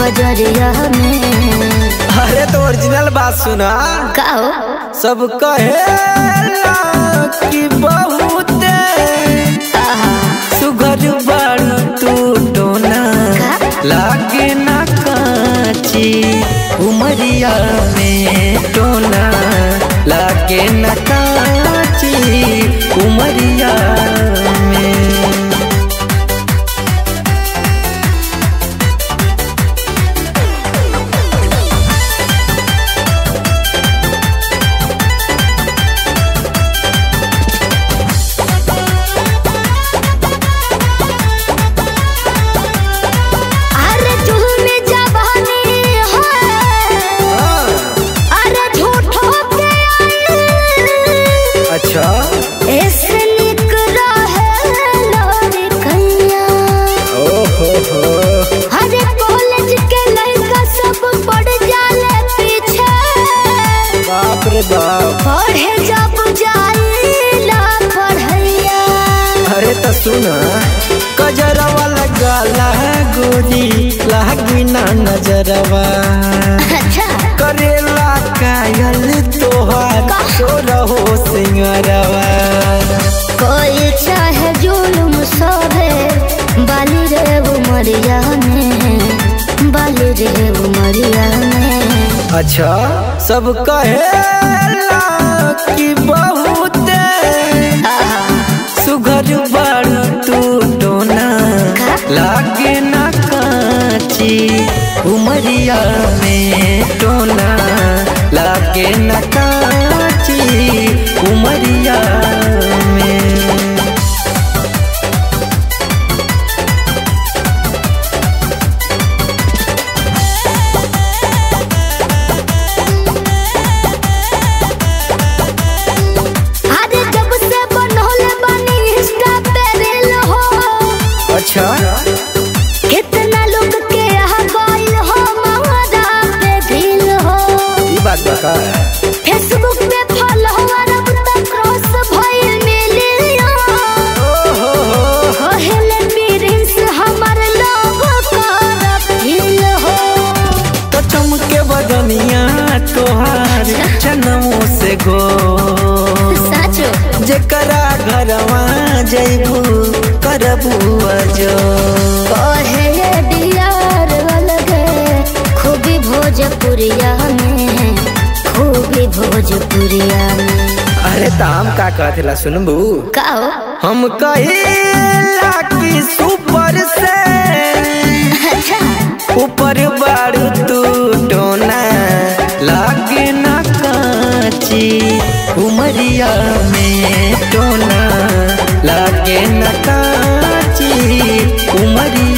बजरिया में अरे तो ओरिजिनल बात सुना का हो सब कहेला कि बहुते आहा, सुघर बाड़ू तू टोना लागे ना काची उमरिया में टोना लागे ना काची उमरिया में अरे झूमे जवानी है अरे झूठो पे आई अच्छा ऐसे निक रहे लोरी कैया ओहो हो अरे कॉलेज के लड़का सब पड़ जाले पीछे बाप रे बाप पढ़े जब जाइला पढ़ैया अरे तो सुना कजरवा लगाला गोरी लागी ना नजरवा अच्छा करेला कायल तोहार तो रहो सिंगरवा कोई चाहे जुलुम सोभे बाली रे उमरिया में बाली रे उमरिया में अच्छा सब कहेला कि बहुते आहा, सुघर बाड़ू तू टोना लागे ना काची उमरिया में टोना लागे ना काची उमरिया में अरे जब से बनोले बनी इंस्टा पे रील हो अच्छा कितना लोग के यहाँ गइल हो महारा पे दिल हो ये बात बता फेसबुक पे फॉलोवर अब तक क्रॉस भइल मिलियन ओहो हो कहले प्रिंस हमर लोग कर दिल हो तो चमके बदनिया तोहार जनमों से गो साचो जेकरा घरवा जैबू करबू अजो कहे डियार अलगे खूबी भोजपुरिया में खूबी भोजपुरिया में अरे ताम का कहला सुनबू का हो हम कहिला कि सुपर से अच्छा ऊपर बारू तू टोना लागे ना काची उमरिया में टोना लागे ना काची उमरिया